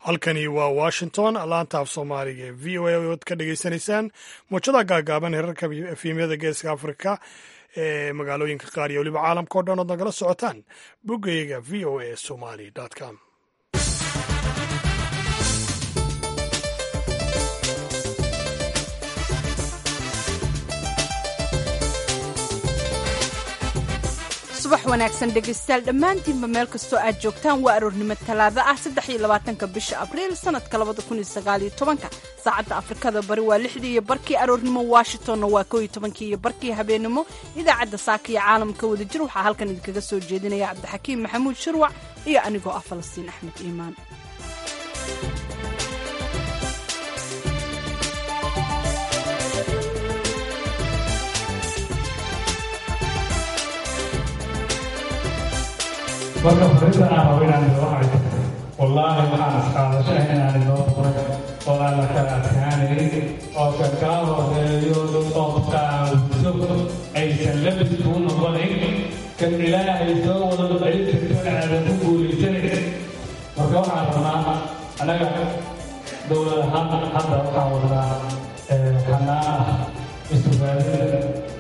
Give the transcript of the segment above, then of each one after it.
halkani waa washington laanta af soomaaliga ee v o a oad ka dhagaysanaysaan muujada gaagaaban herarka efemyada geeska afrika ee magaalooyinka qaar iyo weliba caalamka o dhan ood nagala socotaan boggayga v o a somali com subax wanaagsan dhegaystayaal dhammaantiinba meel kastoo aad joogtaan waa aroornimo talaado ah saddex iyo labaatanka bisha abriil sanadka labada kun iyo sagaal iyo tobanka saacadda afrikada bari waa lixdii iyo barkii aroornimo washingtonna waa koo iyo tobankii iyo barkii habeenimo idaacadda saaka iyo caalamka wadajir waxaa halkan idinkaga soo jeedinaya cabdixakiim maxamuud shirwac iyo anigoo ah falastiin axmed iimaan marka farida aan rabo inaan idoo haydo wallaahi waxaan isqaadashaha inaan idoo furay oo aan la kala adkaanayn oo ka kaa horeeyo qofkaawso aysan labis kuu noqonayn kan ilaahay soo wada ducaysirkan aadan ku guulaysanayn marka waxaan rabnaa annaga dowlad ahaan hadda waxaan wadnaa xanaan ah isugaadida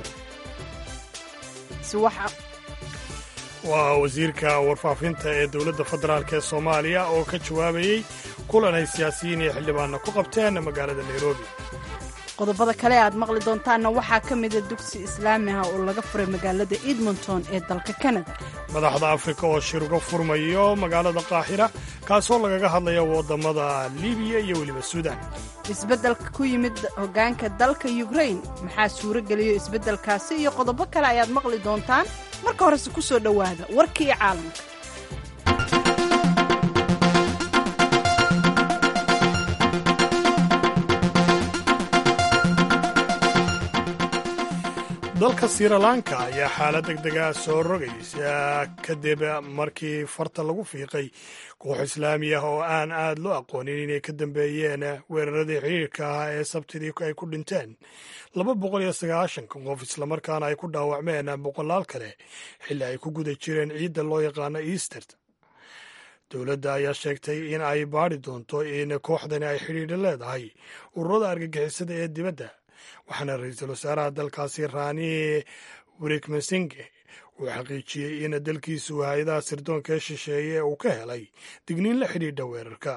waa wasiirka warfaafinta ee dowladda federaalk ee soomaaliya oo ka jawaabayey kulan ay siyaasiyiin iyo xildhibaanna ku qabteen magaalada nairobi qodobada kale aad maqli doontaanna waxaa ka mida dugsi islaami ah oo laga furay magaalada edmonton ee dalka kanada madaxda afrika oo shir uga furmayo magaalada qaaxira kaasoo lagaga hadlaya waddamada libiya iyo weliba suudan isbeddelka ku yimid hoggaanka dalka yukrain maxaa suuro geliyo isbeddelkaasi iyo qodobo kale ayaad maqli doontaan marka horese ku soo dhowaada warkii caalamka dalka sirilanka ayaa xaalad deg dega soo rogaysa kadib markii farta lagu fiiqay koox islaami ah oo aan aad loo aqoonin inay ka dambeeyeen weeraradii xiriirka ah ee sabtidii ay ku dhinteen laba boqol iyo sagaashanka qof islamarkaana ay ku dhaawacmeen boqolaal kale xilli ay ku guda jireen ciidda loo yaqaano easter dowladda ayaa sheegtay in ay baadhi doonto in kooxdani ay xidhiidha leedahay ururada argagixisada ee dibadda waxaana ra-iisul wasaaraha dalkaasi rani wikmasinge uu xaqiijiyey in dalkiisu hay-adaha sirdoonka ee shisheeye uu ka helay digniin la xidhiidha weerarka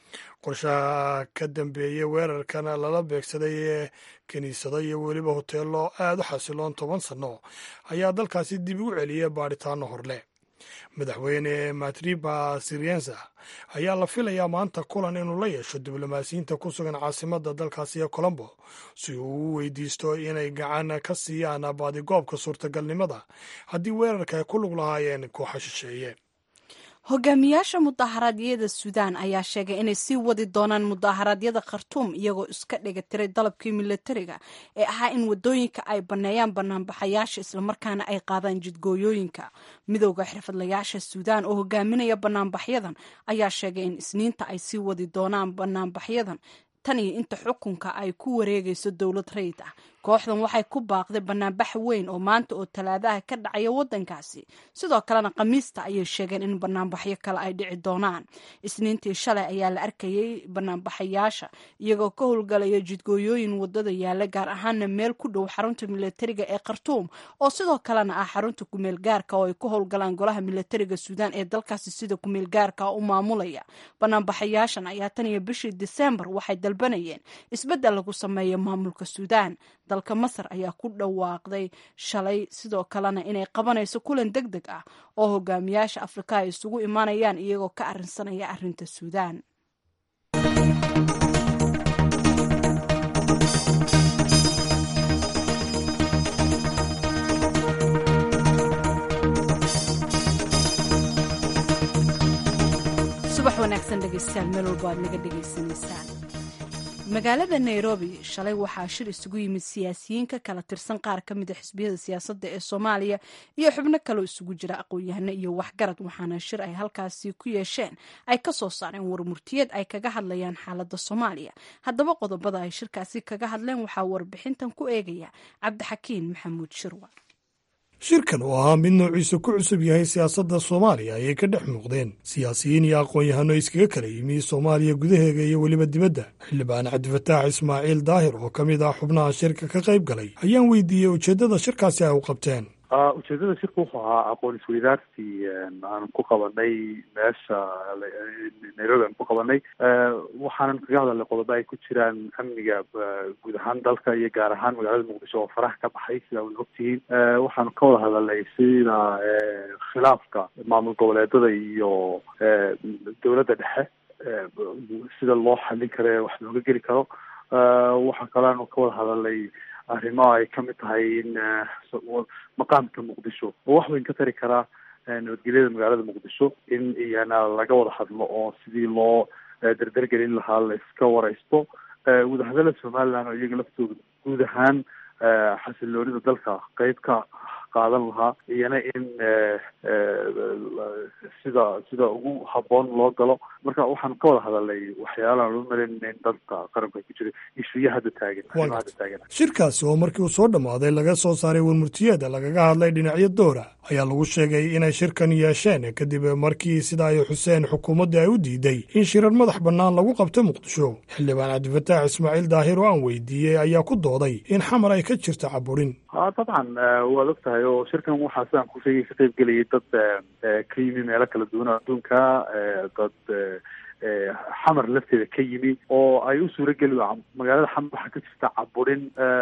qorshaha ka dambeeyey weerarkan lala beegsaday ee kiniisado iyo weliba hoteello aad u xasiloon toban sanno ayaa dalkaasi dib u celiyay baadhitaano horleh madaxweyne matriba siriensa ayaa la filayaa maanta kulan inuu la yeesho diblomaasiyiinta ku sugan caasimadda dalkaasi ee colombo si uu u weydiisto inay gacan ka siiyaan baadigoobka suurtagalnimada haddii weerarka ay ku lug lahaayeen kooxa shisheeye hogaamiyaasha mudaharaadyada suudaan ayaa sheegay inay sii wadi doonaan mudaharaadyada khartuum iyagoo iska dhiga tiray dalabkii milatariga ee ahaa in wadooyinka ay banneeyaan banaanbaxayaasha islamarkaana ay qaadaan jidgooyooyinka midowda xirfadlayaasha suudaan oo hogaaminaya banaanbaxyadan ayaa sheegay in isniinta ay sii wadi doonaan banaanbaxyadan tan iyo inta xukunka ay ku wareegayso dowlad rayid ah kooxdan waxay ku baaqday banaanbax weyn oo maanta oo talaadaha ka dhacaya wadankaasi sidoo kalena khamiista ayay sheegeen in banaanbaxyo kale ay dhici doonaan isniintii shalay ayaa la arkayay banaanbaxayaasha iyagoo ka howlgalaya jidgooyooyin wadada yaala gaar ahaana meel ku dhow xarunta milatariga ee khartuum oo sidoo kalena ah xarunta kumeel gaarka oo ay ku howlgalaan golaha milatariga suudaan ee dalkaasi sida kumeel gaarka u maamulaya banaanbaxayaashan ayaa tan iyo bishii disembar waxay dalbanayeen isbeddel lagu sameeyo maamulka suudaan dalka masar ayaa ku dhawaaqday shalay sidoo kalena inay qabanayso kulan deg deg ah oo hogaamiyaasha afrika ay isugu imaanayaan iyagoo ka arrinsanaya arrinta suudaan subax wanaagsan dhegeystayaal meel walbo aad naga dhegaysanaysaan magaalada nairobi shalay waxaa shir isugu yimid siyaasiyiin ka kala tirsan qaar ka mida xisbiyada siyaasadda ee soomaaliya iyo xubno kaloo isugu jira aqoon-yahano iyo waxgarad waxaana shir ay halkaasi ku yeesheen ay ka soo saareen warmurtiyeed ay kaga hadlayaan xaaladda soomaaliya haddaba qodobada ay shirkaasi kaga hadleen waxaa warbixintan ku eegaya cabdixakiin maxamuud shirwa shirkan oo ahaa mid noociisa ku cusub yahay siyaasadda soomaaliya ayay ka dhex muuqdeen siyaasiyiin iyo aqoon-yahano iskaga kala yimi soomaaliya gudaheega iyo weliba dibadda xildhibaan cabdifataax ismaaciil daahir oo ka mid ah xubnaha shirka ka qayb galay ayaan weydiiyey ujeeddada shirkaasi ay u qabteen ujeedada shirka wuxuu ahaa aqoon isweydaarsi aan ku qabanay meesha nairobi aan ku qabanay waxaanan kaga hadalnay qodobo ay ku jiraan amniga guud ahaan dalka iyo gaar ahaan magaalada muqdisho oo faraha ka baxay sida wad ogtihiin waxaanu ka wada hadalnay sida khilaafka maamul goboleedada iyo dowladda dhexe sida loo xallin karo wax looga geli karo waxaa kaleanu ka wada hadalnay arrimo ay kamid tahay in maqaamka muqdisho oo wax weyn ka tari karaa nabadgelyada magaalada muqdisho in iyana laga wada hadlo oo sidii loo derdergelin lahaa la iska wareysto wadahadalada somaliland oo iyaga laftooda guud ahaan xasiloonida dalka qeyb ka qaadan lahaa iyana in sida sida ugu haboon loo galo marka waxaan ka wada hadalnay waxyaalaha loo malayna in dalka qaranku ay ku jira ishuya hadda taagan hadda taagan shirkaasi oo markii uu soo dhammaaday laga soo saaray warmurtiyeeda lagaga hadlay dhinacyo doora ayaa lagu sheegay inay shirkan yeesheen kadib markii sida ay xuseen xukuumadda ay u diiday in shirar madax bannaan lagu qabto muqdisho xildhibaan cabdifataax ismaaciil daahir oo aan weydiiyey ayaa ku dooday in xamar ay ka jirto caburin ha dabcan waad og tahay oo shirkan waxaa sidaan ku sheegay ka qayb gelayay dad ka yimi meelo kala duwan adduunka dad xamar lafteeda ka yimi oo ay u suurageli magaalada xamar waxaa ka jirta caburin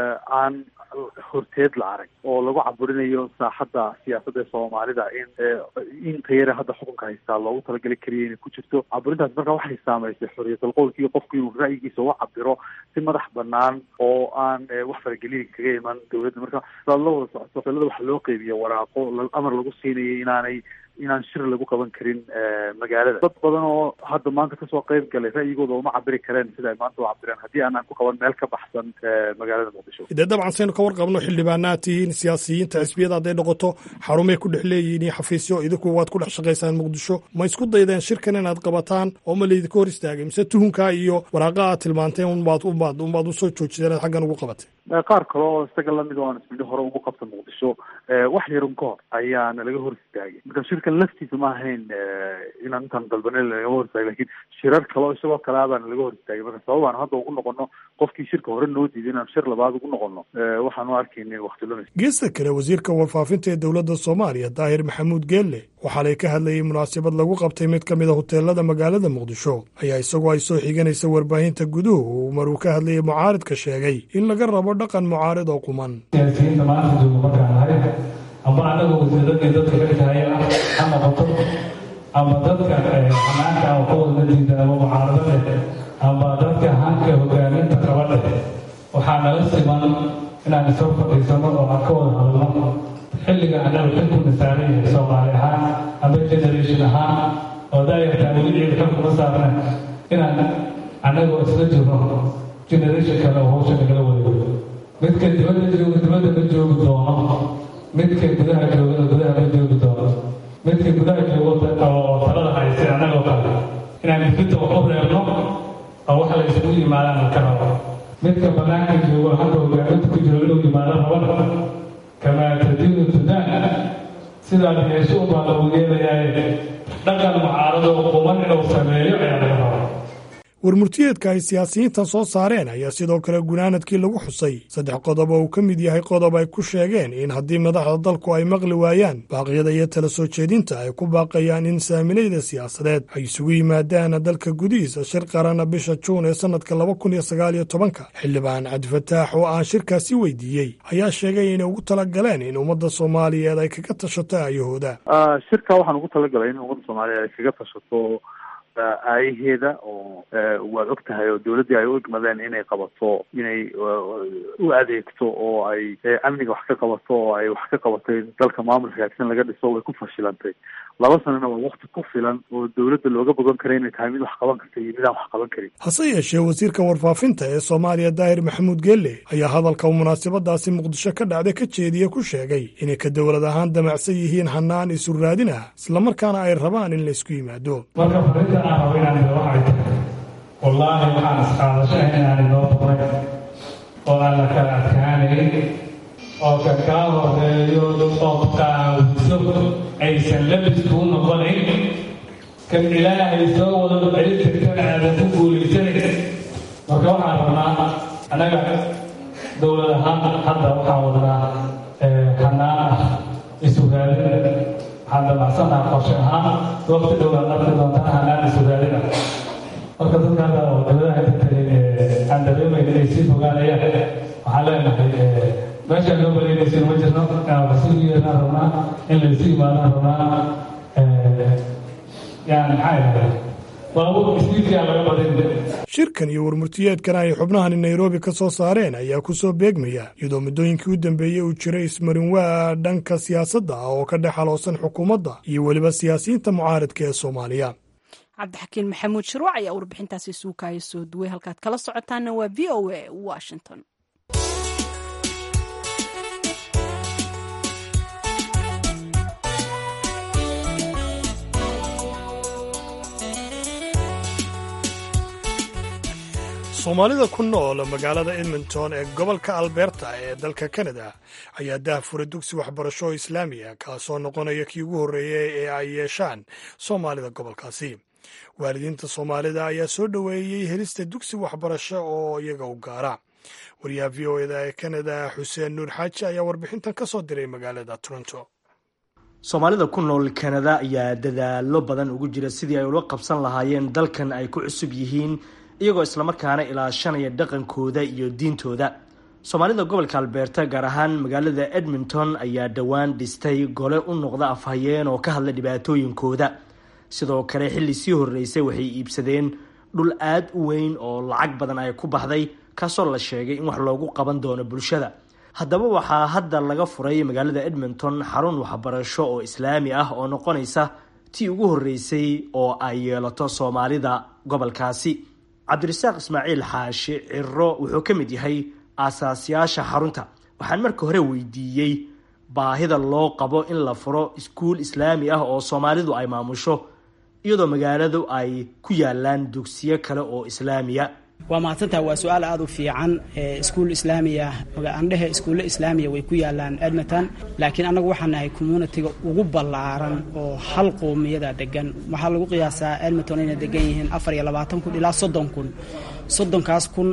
aan horteed la arag oo lagu caburinayo saaxadda siyaasadda ee soomaalida in inta yare hadda xukunka haystaa loogu talagali kariya inay ku jirto caburintaas marka waxay saamaysay xorriyatal qowlkii qofku inuu ra'yigiisa uga cabiro si madax banaan oo aan wax faragelin kaga iman dowladda marka sidaad la wada socoto filada waxa loo qeybiya waraaqo amar lagu siinayay inaanay inaan shir lagu qaban karin magaalada dad badan oo hadda maanta kasoo qayb galay ra'yigooda uma cabiri kareen sida ay maanta u cabireen haddii aanaan ku qaban meel ka baxsan magaalada muqdisho dee dabcan saynu ka warqabno xildhibaanaad tihiin siyaasiyiinta xisbiyada hadday noqoto xarumay ku dhex leeyihiin iyo xafiisyo idinku waad ku dhex shaqaysaan muqdisho ma isku daydeen shirkan inaad qabataan oo ma laydinka hor istaagay mise tuhunkaa iyo waraaqa aad tilmaanteen unbaad unbaad unbaad usoo joojideen aad xaggan ugu qabatay qaar kale oo isaga lamid oo aan ismidho hore ugu qabta muqdisho wax yarun ka hor ayaana laga hor istaagay marka shirkan laftiisa ma ahayn inaan intaan dalbanay laga hor istaagay lakin shirar kale oo isagoo kale abaana laga hor istaagay marka sabab aan hadda ugu noqono qofkii shirka hore noo diiday inaan shir labaad ugu noqono waxaan u arkayna wakti lumis geesta kale wasiirka warfaafinta ee dowladda soomaaliya daahir maxamuud geelle waxaa lay ka hadlayay munaasabad lagu qabtay mid ka mid a hoteelada magaalada muqdisho ayaa isagoo ay soo xiganaysa warbaahinta guduhu uu maruu ka hadlayay mucaaridka sheegay in laga rabo dhaqan mucaarid oo quman siyaasiyiinta maanta jooga markaan nahay amba annaga wasiiradii dadka ka tahay ha noqoto amba dadka xanaanka aan ka wadna diida ama mucaaradade amba dadka hanka hogaaminta qabadhe waxaa nala siman inaan isoo fadhiisano oo aan ka wada hadalno xilliga annaga xilkuna saaran yahay soomaali ahaan amba generation ahaan oo daayartaa weli ciid xil kuma saarna inaan annagoo isla jirno generation kale oo hawsha nagala wareego midka dibadda jooga dibadda ma joogi doono midka gudaha joogana gudaha ma joogi doono midka gudaha joogo oo talada haystay annagoo kale inaan midkinta wax u reebno oo wax la isugu yimaadaan ka rabo midka banaanka joogo halka hogaaminta ku jiro inuu yimaado raba kamaa tadiinu sudan sidaad yeesho ubaa lagu yeelayaa dhaqan mucaaradoo quman inuu sameeyo ayaa laga rabaa warmurtiyeedka ay siyaasiyiintan soo saareen ayaa sidoo kale gunaanadkii lagu xusay saddex qodob oo uu ka mid yahay qodob ay ku sheegeen in haddii madaxda dalku ay maqli waayaan baaqyada iyo tala soo jeedinta ay ku baaqayaan in saamilayda siyaasadeed ay isugu yimaadaan dalka gudihiisa shir qarana bisha juun ee sannadka laba kun iyo sagaal iyo tobanka xildhibaan cabdifataax oo aan shirkaasi weydiiyey ayaa sheegay inay ugu talagaleen in ummadda soomaaliyeed ay kaga tashato aayahooda shirka waxaan ugu talagalay in ummadda soomaaliyeed ay kaga tashato aayaheeda oo waad og tahay oo dawladdii ay u igmadeen inay qabato inay u adeegto oo ay amniga wax ka qabato oo ay wax ka qabatay dalka maamul hagaagsan laga dhiso way ku fashilantay laba sanana waa wakti ku filan oo dawladda looga bogan kara inay tahay mid wax qaban karta iyo mid aan wax qaban karin hase yeeshee wasiirka warfaafinta ee soomaaliya daahir maxamuud geelle ayaa hadalka uu munaasabadaasi muqdisho ka dhacday ka jeediye ku sheegay inay ka dowlad ahaan damacsan yihiin hanaan isu raadin ah islamarkaana ay rabaan in la isku yimaado marka farinta aan rabo inaan ida waxay tahay wallaahi waxaan isqaadashaha inaan inoo boqnay oo aan la kala adkaanayn oo kan kaa horeeyo oo qaawiso aysan labisku u noqonayn kan ilaahay soo wado celin kartana aadan ku guulaysanayn marka waxaan rabnaa annaga dowlad ahaan hadda waxaan wadnaa hanaan ah isugaadin waxaan damacsannaha qorshe ahaan waqti dhowaan arki doontaa hanaan isugaadin ah marka dadka hadda oo dowladaha inta tagay aan dareemayn inay sii fogaanayaan waxaan leenahay meeshaan loo baleynaysin ma jirno inaan rasuul yeernaan rabnaa in laysu imaadaan rabnaa yani maxaa idhahdaa baabuur isniidkaa laga badin shirkan iyo warmurtiyeedkan ay xubnahani nairobi ka soo saareen ayaa ku soo beegmaya iyadoo muddooyinkii u dambeeyey uu jiray ismarinwaa dhanka siyaasadda ah oo ka dhex haloosan xukuumadda iyo weliba siyaasiyiinta mucaaridka ee soomaaliya cabdixakiin maxamuud shirwac ayaa warbixintaasi suukaya soo duway halkaad kala socotaana waa v o a washington soomaalida ku nool magaalada edmonton ee gobolka alberta ee dalka kanada ayaa daahfura dugsi waxbarasho oo islaamiya kaasoo noqonaya kii ugu horreeyey ee ay yeeshaan soomaalida gobolkaasi waalidiinta soomaalida ayaa soo dhoweeyey helista dugsi waxbarasho oo iyaga u gaara wariyaha v o eda ee kanada xuseen nuur xaaji ayaa warbixintan ka soo diray magaalada toronto soomaalida ku nool kanada ayaa dadaalo badan ugu jira sidii ay ula qabsan lahaayeen dalkan ay ku cusub yihiin iyagoo islamarkaana ilaashanaya dhaqankooda iyo diintooda soomaalida gobolka albeerta gaar ahaan magaalada edmonton ayaa dhowaan dhistay gole u noqda afhayeen oo ka hadla dhibaatooyinkooda sidoo kale xilli sii horreysay waxay iibsadeen dhul aad u weyn oo lacag badan ay ku baxday kaasoo la sheegay in wax loogu qaban doono bulshada haddaba waxaa hadda laga furay magaalada edmonton xarun waxbarasho oo islaami ah oo noqonaysa tii ugu horreysay oo ay yeelato soomaalida gobolkaasi cabdirasaaq ismaaciil xaashi ciro wuxuu ka mid yahay aasaasyaasha xarunta waxaan marka hore weydiiyey baahida loo qabo in la furo iskuul islaami ah oo soomaalidu ay maamusho iyadoo magaaladu ay ku yaalaan dugsiyo kale oo islaamiya waa mahadsantaha waa su-aal aada u fiican iskuul islaamiya andhehe iskuulle islaamiya way ku yaalaan edmonton laakiin annagu waxaan nahay communitiga ugu ballaaran oo hal qoomiyada degan waxaa lagu qiyaasaa edmonton inay degan yihiin afar iyo labaatan kun ilaa soddon kun soddonkaas kun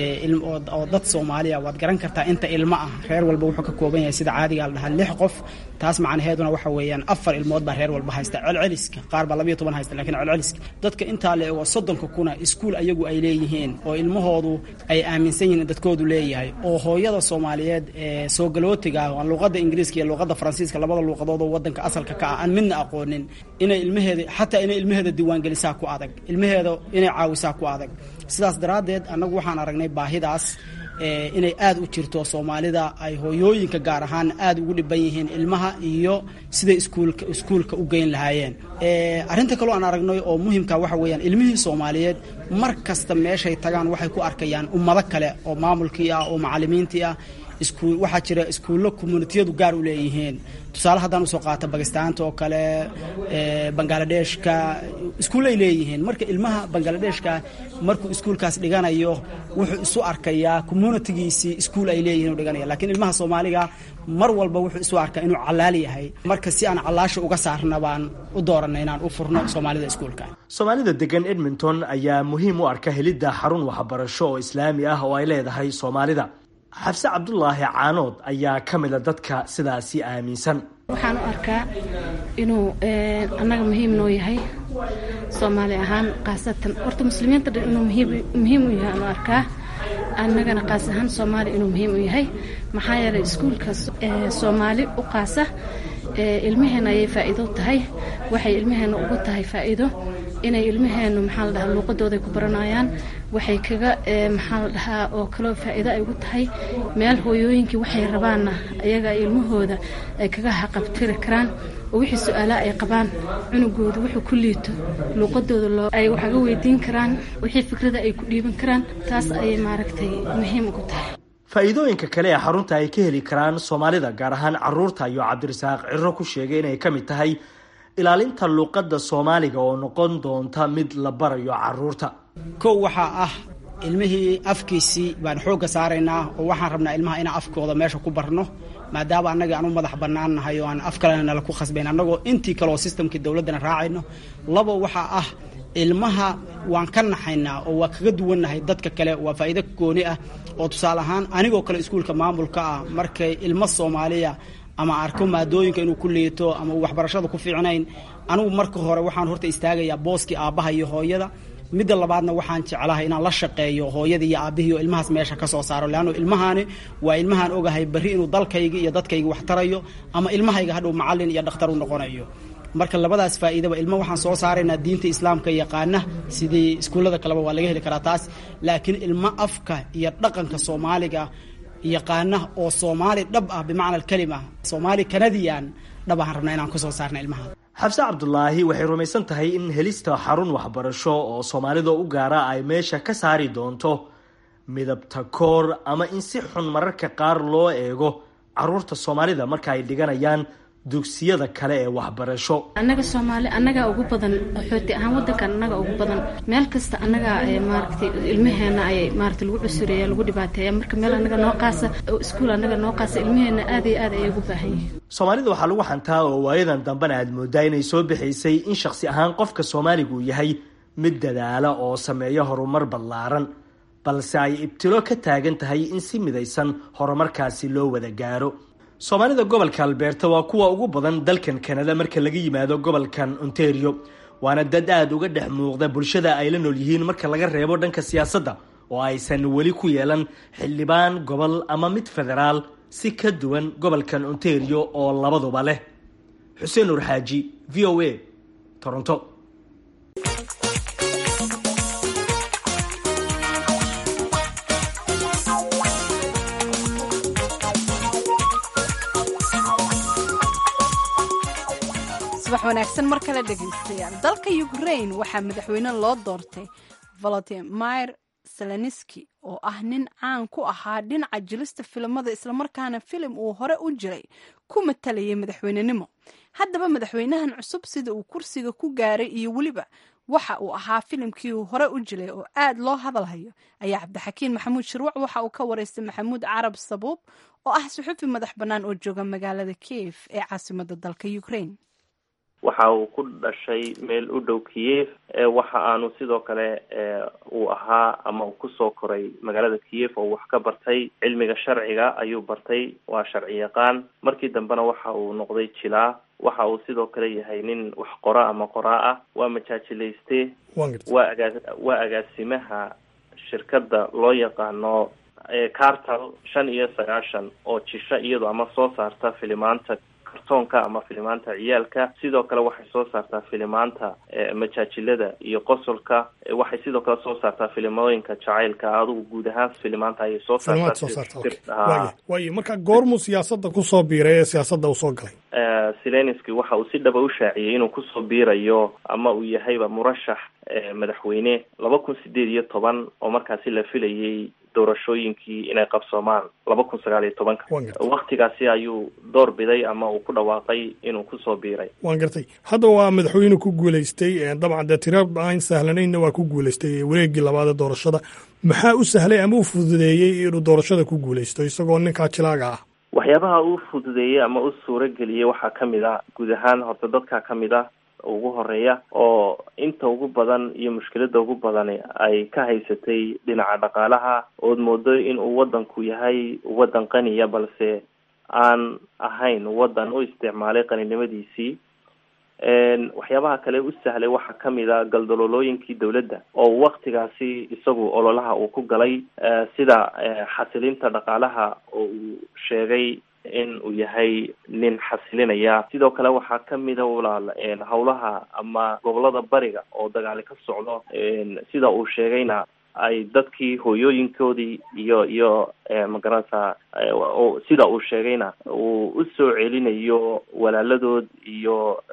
oo dad soomaaliya waad garan kartaa inta ilmo ah reer walba wuxuu ka kooban yahay sida caadiga la dhahaa lix qof taas macnaheeduna waxa weeyaan afar ilmood baa reer walba haysta celceliska qaar baa labayo toban haysta lakiin celceliska dadka intaa le oo soddonka kuna iskuul ayagu ay leeyihiin oo ilmahoodu ay aaminsan yihiin dadkoodu leeyahay oo hooyada soomaaliyeed ee soo galootiga ah luuqadda ingiriiska iyo luuqadda faransiiska labada luuqadood oo wadanka asalka ka ah aan midna aqoonin inay ilmaheeda xataa inay ilmaheeda diiwaangelisaa ku adag ilmaheeda inay caawisaa ku adag sidaas daraaddeed annagu waxaan aragnay baahidaas inay aada u jirto soomaalida ay hooyooyinka gaar ahaan aada ugu dhiban yihiin ilmaha iyo siday iskuulka iskuulka u geyn lahaayeen arrinta kaloo aan aragnay oo muhimka waxa weeyaan ilmihii soomaaliyeed mar kasta meeshay tagaan waxay ku arkayaan ummado kale oo maamulkii ah oo macalimiintii ah iskuul waxaa jira iskuullo communitiyadu gaar u leeyihiin tusaale haddaan usoo qaata bakistaanta oo kale bangaaladeshka iskuullay leeyihiin marka ilmaha bangaaladeshka markuu iskuulkaas dhiganayo wuxuu isu arkayaa communitigiisii iskuul ay leeyihin u dhiganaya lakiin ilmaha soomaaliga mar walba wuxuu isu arkaa inuu callaal yahay marka si aan callaasha uga saarna baan u dooranay inaan u furno soomaalida iskuulka soomaalida degan edmonton ayaa muhiim u arka helidda xarun waxbarasho oo islaami ah oo ay leedahay soomaalida xabse cabdulaahi caanood ayaa ka mida dadka sidaasi aaminsan waxaan u arkaa inuu annaga muhiim noo yahay soomaali ahaan khaasatan horta muslimiinta dhan inuu muhiim u yahay anu arkaa annagana qaas ahaan soomaali inuu muhiim u yahay maxaa yeelay iskuulka soomaali u qaasa ilmaheena ayay faa'iido tahay waxay ilmaheena ugu tahay faa'iido inay ilmaheenu maxaa la dhahaa luuqadooday ku baranayaan waxay kaga maxaa la dhahaa oo kaloo faa'iido ay ugu tahay meel hooyooyinkii waxay rabaanna ayaga ilmahooda ay kaga haqabtiri karaan oo wixii su-aalaha ay qabaan cunugooda wuxuu ku liito luuqadooda loo ay waxaga weydiin karaan wixii fikrada ay ku dhiiban karaan taas ayay maaragtay muhiim ugu tahay faa'iidooyinka kale ee xarunta ay ka heli karaan soomaalida gaar ahaan caruurta ayuu cabdirasaaq ciro ku sheegay inay ka mid tahay ilaalinta luuqadda soomaaliga oo noqon doonta mid la barayo caruurta kow waxaa ah ilmihii afkiisii baan xoogga saaraynaa oo waxaan rabnaa ilmaha inaan afkooda meesha ku barno maadaama annaga aan u madax bannaan nahay oo aan af kalena nala ku khasbayn annagoo intii kaleoo systemkii dowladdana raacayno labo waxaa ah ilmaha waan ka naxaynaa oo waa kaga duwannahay dadka kale waa faa'iido gooni ah oo tusaale ahaan anigoo kale iskuulka maamulka ah markay ilmo soomaaliya ama arko maadooyinka inuu ku liito ama uu waxbarashada ku fiicnayn anigu marka hore waxaan horta istaagayaa booskii aabbaha iyo hooyada midda labaadna waxaan jeclahay inaan la shaqeeyo hooyadii iyo aabbihii oo ilmahaas meesha ka soo saaro leanno ilmahaani waa ilmahaan ogahay berri inuu dalkayga iyo dadkayga wax tarayo ama ilmahayga hadhow macallin iyo dhakhtar u noqonayo marka labadaas faa'iidaba ilmo waxaan soo saaraynaa diinta islaamka yaqaana sidii iskuullada kaleba waa laga heli karaa taas laakiin ilmo afka iyo dhaqanka soomaaliga yaqaana oo soomaali dhab ah bimacna alkelima soomaali kanadiyan dhab ahaan rabnaa inaan kusoo saarna ilmaha xabse cabdulaahi waxay rumaysan tahay in helista xarun waxbarasho oo soomaalida u gaara ay meesha ka saari doonto midabta koor ama in si xun mararka qaar loo eego caruurta soomaalida marka ay dhiganayaan dugsiyada kale ee waxbarasho annaga soomaali annagaa ugu badan qaxooti ahaan wadankan annaga ugu badan meel kasta annagaa maaragtay ilmaheena ayay maaragtay lagu cusureeya lagu dhibaateeya marka meel annaga noo qaasa iskuul annaga noo qaasa ilmaheena aad iyo aad ayay ugu baahan yihiin soomaalida waxaa lagu xantaa oo waayadan dambena aad moodaa inay soo bixaysay in shakhsi ahaan qofka soomaaligu yahay mid dadaala oo sameeya horumar ballaaran balse ay ibtilo ka taagan tahay in si midaysan horumarkaasi loo wada gaaro soomaalida gobolka albeerta waa kuwa ugu badan dalkan kanada marka laga yimaado gobolkan ontario waana dad aada uga dhex muuqda bulshada ay la nool yihiin marka laga reebo dhanka siyaasadda oo aysan weli ku yeelan xildhibaan gobol ama mid federaal si ka duwan gobolkan ontario oo labaduba leh xuseen nuur xaaji v o a toronto subax wanaagsan mar kale dhegaystayaal dalka ukrain waxaa madaxweyne loo doortay volodimir seleniski oo ah nin caan ku ahaa dhinaca jilista filimada islamarkaana filim uu hore u jiray ku matalayay madaxweynenimo haddaba madaxweynahan cusub sida uu kursiga ku gaaray iyo weliba waxa uu ahaa filimkii uu hore u jilay oo aad loo hadalhayo ayaa cabdixakiin maxamuud shirwac waxa uu ka wareystay maxamuud carab sabuub oo ah suxufi madax bannaan oo jooga magaalada kiev ee caasimada dalka ukrain waxa uu ku dhashay meel u dhow kiev waxa aanu sidoo kale uu ahaa ama uu kusoo koray magaalada kiev oo wax ka bartay cilmiga sharciga ayuu bartay waa sharci yaqaan markii dambena waxa uu noqday jilaa waxa uu sidoo kale yahay nin wax qora ama qoraa ah waa majaajilayste waa agaa waa agaasimaha shirkadda loo yaqaano cartal shan iyo sagaashan oo jisho iyado ama soo saarta filimaanta kartoonka ama filimaanta ciyaalka sidoo kale waxay soo saartaa filimaanta majaajilada iyo qosolka waxay sidoo kale soo saartaa filimooyinka jacaylka adigu guud ahaan filimaanta ayay soo saartaa waayo marka goormuu siyaasadda kusoo biiray ee siyaasadda uu soo galay selenski waxa uu si dhaba u shaaciyey inuu kusoo biirayo ama uu yahayba murashax madaxweyne laba kun sideed iyo toban oo markaasi la filayay doorashooyinkii inay qabsoomaan laba kun sagaal iyo tobanka waktigaasi ayuu door biday ama uu ku dhawaaqay inuu kusoo biiray waan gartay hadda waa madaxweyne ku guulaystay dabcan dee tira aan sahlanaynna waa ku guulaystay wareegii labaadee doorashada maxaa u sahlay ama u fududeeyey inuu doorashada ku guulaysto isagoo ninkaa jilaaga ah waxyaabaha uu fududeeyey ama u suuro geliyey waxaa kamid ah guud ahaan horta dadka kamid ah ugu horeeya oo inta ugu badan iyo mushkilada ugu badani ay ka haysatay dhinaca dhaqaalaha ood moodo in uu wadanku yahay wadan qaniya balse aan ahayn wadan u isticmaalay qaninimadiisii waxyaabaha kale u sahlay waxaa kamid a galdaloolooyinkii dowladda oo waktigaasi isagu ololaha uu ku galay sida xasilinta dhaqaalaha oo uu sheegay in uu yahay nin xasilinaya sidoo kale waxaa kamida walaal howlaha ama gobolada bariga oo dagaali ka socdo sida uu sheegayna ay dadkii hooyooyinkoodii iyo iyo magaranaysa sida uu sheegayna uu usoo celinayo walaaladood iyo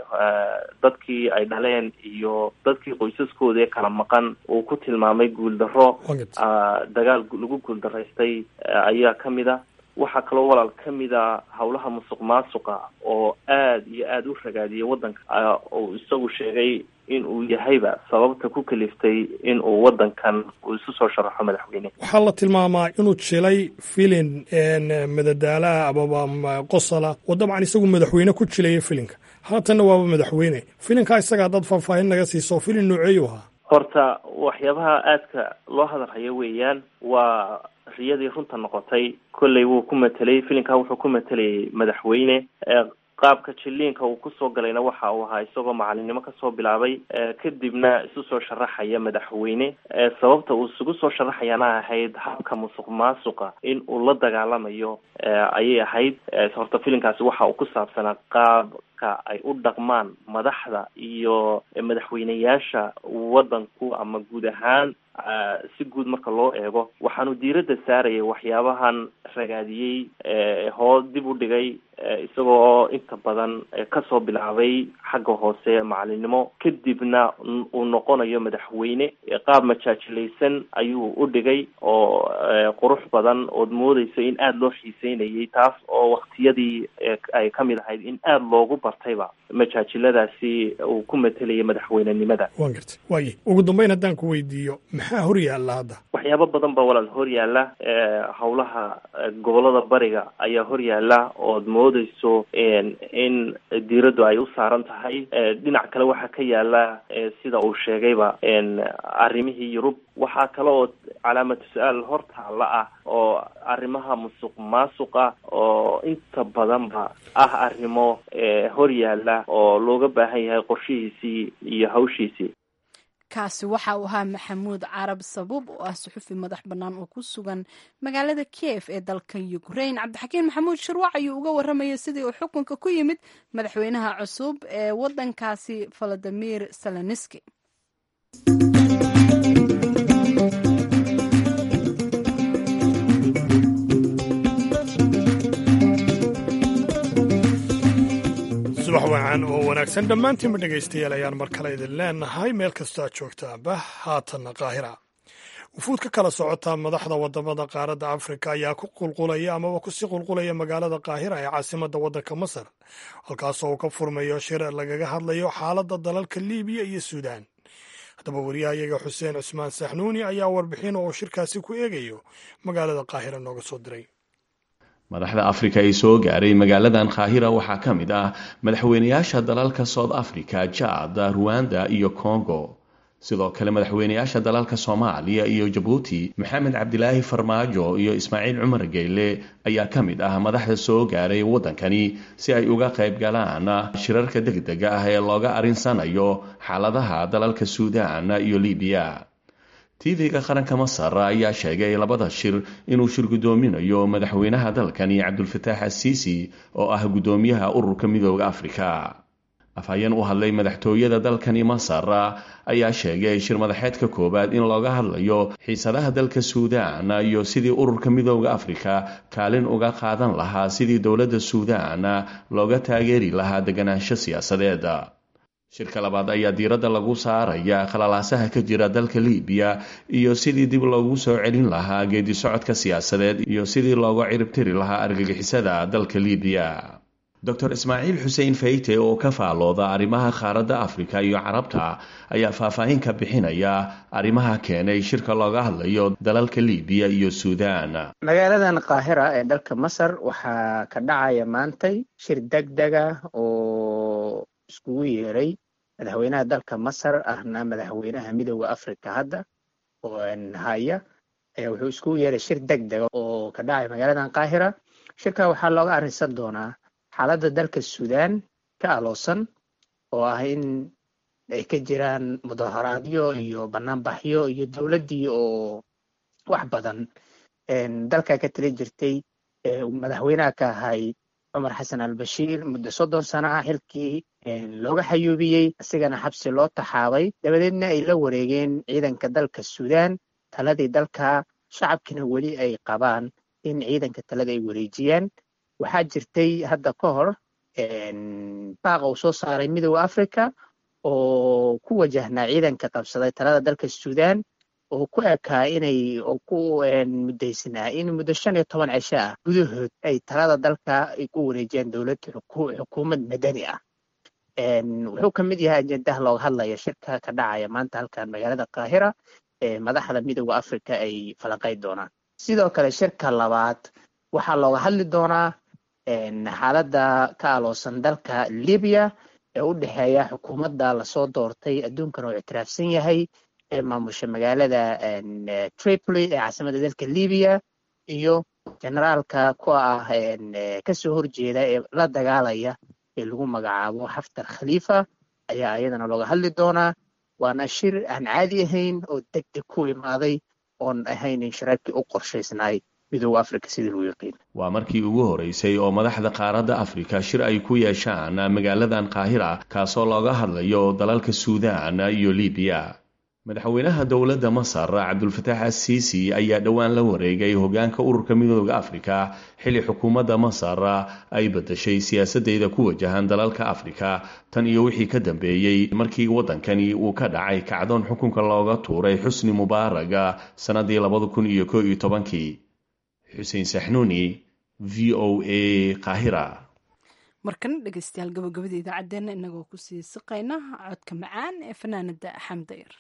dadkii ay dhaleen iyo dadkii qoysaskooda ee kala maqan uu ku tilmaamay guuldaro dagaal lagu guuldaraystay ayaa kamid a waxaa kaloo walaal ka mid a howlaha musuq maasuqa oo aad iyo aada u ragaadiyay waddanka uu isagu sheegay in uu yahayba sababta ku kaliftay in uu waddankan uu isu soo sharaxo madaxweyne waxaa la tilmaamaa inuu jilay filin madadaalaha amaba qosala oo dabcan isagu madaxweyne ku jilaya filinka haatanna waaba madaxweyne filinkaa isaga haddaad faahfaahin naga siiso filin nooceeyu ahaa horta waxyaabaha aadka loo hadalhayo weeyaan waa riyadii runta noqotay kolley wuu ku matelay filinkaa wuxuu ku matelayay madaxweyne qaabka jiliinka uu kusoo galayna waxa uu ahaa isagoo macalinimo kasoo bilaabay kadibna isu soo sharaxaya madaxweyne sababta uu isugu soo sharaxayana ahayd habka musuq maasuqa in uu la dagaalamayo ayay ahayd horta filinkaasi waxa uu ku saabsanaa qaabka ay u dhaqmaan madaxda iyo madaxweyneyaasha waddanku ama guud ahaan si guud marka loo eego waxaanu diiradda saarayay waxyaabahan ragaadiyey hoo dib u dhigay isagoo inta badan kasoo bilaabay xagga hoose macalinimo kadibna uu noqonayo madaxweyne qaab majaajilaysan ayuu u dhigay oo qurux badan ood moodeyso in aada loo xiiseynayay taas oo waktiyadii ay kamid ahayd in aada loogu bartayba majaajiladaasi uu ku matelaya madaxweynenimada waan gartay waaye ugu dambeyn haddaan ku weydiiyo maxaa hor yaalla hadda waxyaabo badan baa walaal hor yaalla howlaha gobolada bariga ayaa hor yaalla ood moodeyso in diiraddu ay u saaran tahay dhinac kale waxaa ka yaala sida uu sheegayba arrimihii yurub waxaa kale oo calaamatu su-aal hor taalla ah oo arrimaha musuq maasuqa oo inta badanba ah arrimo hor yaalla oo looga baahan yahay qorshihiisii iyo hawshiisii kaasi waxa uu ahaa maxamuud carab sabuub oo ah suxufi madax bannaan oo ku sugan magaalada kiev ee dalka ukrain cabdixakiin maxamuud shirwac ayuu uga warramayay sidii uu xukunka ku yimid madaxweynaha cusub ee waddankaasi valadimir seloniski subax wacan oo wanaagsan dhammaantiinba dhegaystayaal ayaan mar kale idin leenahay meel kastoo aad joogtaanba haatanna qaahira wufuud ka kala socota madaxda wadamada qaaradda afrika ayaa ku qulqulaya amaba kusii qulqulaya magaalada qaahira ee caasimadda waddanka masar halkaasoo uu ka furmayo shir lagaga hadlayo xaaladda dalalka liibiya iyo suudaan haddaba wariyahayaga xuseen cusmaan saxnuuni ayaa warbixin oo shirkaasi ku eegayo magaalada qaahira nooga soo diray madaxda afrika ee soo gaaray magaaladan kaahira waxaa ka mid ah madaxweynayaasha dalalka south africa jad ruwanda iyo congo sidoo kale madaxweynayaasha dalalka soomaaliya iyo jabuuti maxamed cabdilaahi farmaajo iyo ismaaciil cumar geyle ayaa ka mid ah madaxda soo gaaray waddankani si ay uga qayb galaan shirarka degdega ah ee looga arinsanayo xaaladaha dalalka suudaan iyo libiya tv-ga qaranka masar ayaa sheegay labada shir inuu shir guddoominayo madaxweynaha dalkani cabdulfataax asiisi oo ah guddoomiyaha ururka midooda afrika afhayeen u hadlay madaxtooyada dalkani masar ayaa sheegay shir madaxeedka koowaad in looga hadlayo xiisadaha dalka suudaan iyo sidii ururka midooda afrika kaalin uga qaadan lahaa sidii dowladda suudaan looga taageeri lahaa deganaansho siyaasadeed shirka labaad ayaa diiradda lagu saaraya khalalaasaha ka jira dalka libiya iyo sidii dib loogu soo celin lahaa geedi socodka siyaasadeed iyo sidii looga ciribtiri lahaa argagixisada dalka libiya doctor ismaaciil xuseen fayte oo ka faalooda arrimaha qaaradda afrika iyo carabta ayaa faahfaahin ka bixinaya arrimaha keenay shirka looga hadlayo dalalka libiya iyo suudaan magaaladan qaahira ee dalka masar waxaa ka dhacaya maantay shir degdega oo iskugu yeeray madaxweynaha dalka masar ahna madaxweynaha midooda africa hadda oo haya wuxuu iskugu yeeray shir degdega oo ka dhacay magaaladan qaahira shirka waxaa looga arrinsan doonaa xaaladda dalka suudaan ka aloosan oo ah in ay ka jiraan mudaharaadyo iyo banaanbaxyo iyo dowladdii oo wax badan dalka ka tali jirtay madaxweynaha ka ahay cumar xasan albashiir muddo soddon sano ah xilkii looga xayuubiyey isigana xabsi loo taxaabay dabadeedna ay la wareegeen ciidanka dalka suudaan taladii dalka shacabkina weli ay qabaan in ciidanka talada ay wareejiyaan waxaa jirtay hadda ka hor baaqa uu soo saaray midooda africa oo ku wajahnaa ciidanka qabsaday talada dalka suudaan oo ku ekaa inay oo ku muddaysnaa in muddo shan iyo toban cisho ah gudahood ay talada dalka ay ku wareejiyaan dowlad xukuumad madani ah wuxuu ka mid yahay ajendaha looga hadlaya shirka ka dhacaya maanta halkan magaalada qaahira ee madaxda midooda africa ay falanqayn doonaan sidoo kale shirka labaad waxaa looga hadli doonaa xaaladda ka aloosan dalka libiya ee u dhexeeya xukuumadda lasoo doortay adduunkan oo ictiraafsan yahay ee maamusha magaalada tripoli ee caasimada dalka libiya iyo generaalka ku ah kasoo horjeeda ee la dagaalaya ee lagu magacaabo xaftar khaliifa ayaa iyadana looga hadli doonaa waana shir aan caadi ahayn oo deg deg ku imaaday oon ahayn in shirarkii u qorshaysnaay midooda africa sidii lagu yaqiin waa markii ugu horeysay oo madaxda qaaradda afrika shir ay ku yeeshaan magaaladan qaahira kaasoo looga hadlayo dalalka suudaan iyo libiya madaxweynaha dowladda masar cabdulfataax assiisi ayaa dhowaan la wareegay hogaanka ururka midooda afrika xilli xukuumadda masar ay badashay siyaasadeeda ku wajahan dalalka afrika tan iyo wixii ka dambeeyey markii waddankani uu ka dhacay kacdoon xukunka looga tuuray xusni mubaaraga sannadii labada kun iyo ko iyo tobankii xuseen saxnuuni v o a qaahira markana dhegeystayaal gabagabada idaacaddeenna inagoo kusii siqayna codka macaan ee fanaanada xamdayar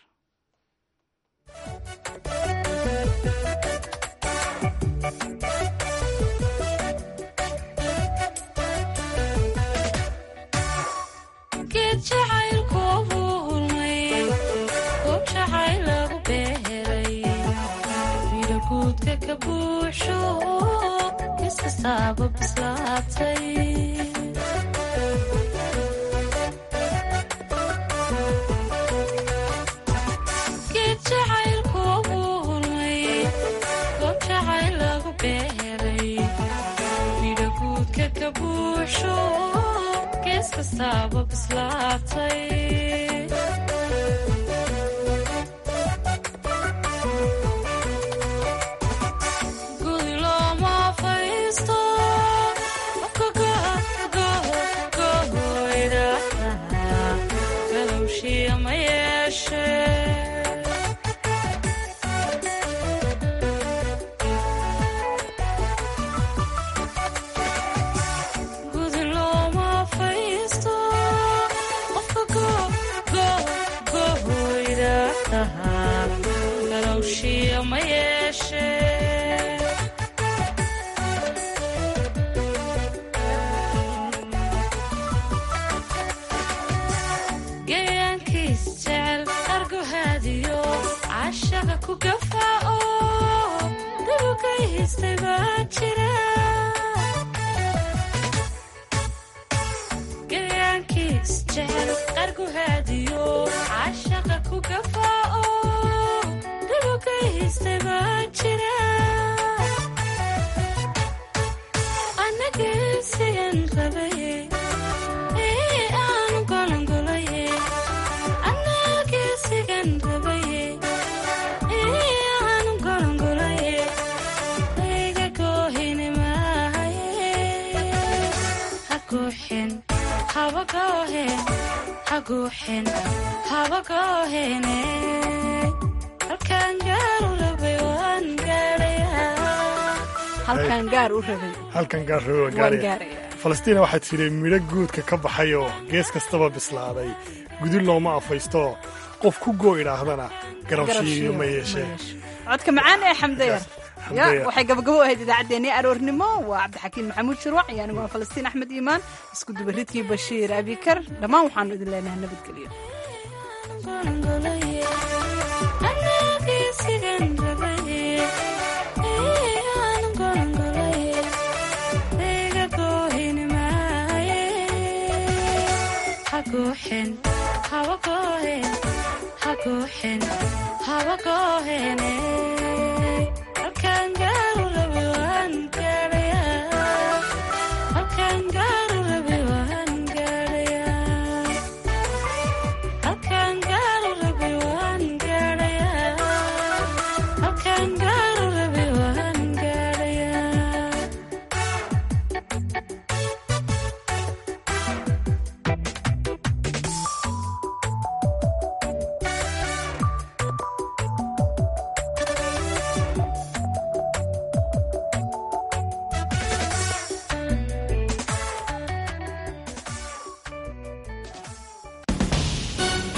halkan gaar rabay waa gaaraya falastiina waxaad tidhi midho guudka ka baxay oo gees kastaba bislaaday gudul looma afaysto qof ku goo idhaahdana garabshiiyo ma yeeshee codka macaan ee xamdayar ya waxay gabagabo ahayd idaacaddeenii aroornimo waa cabdixakiin maxamuud shirwac iyo anigu waa falastiin axmed iimaan isku dubaridkii bashiir abikar dhammaan waxaanu idin leenahay nabadgelyo hawagohen hawagohene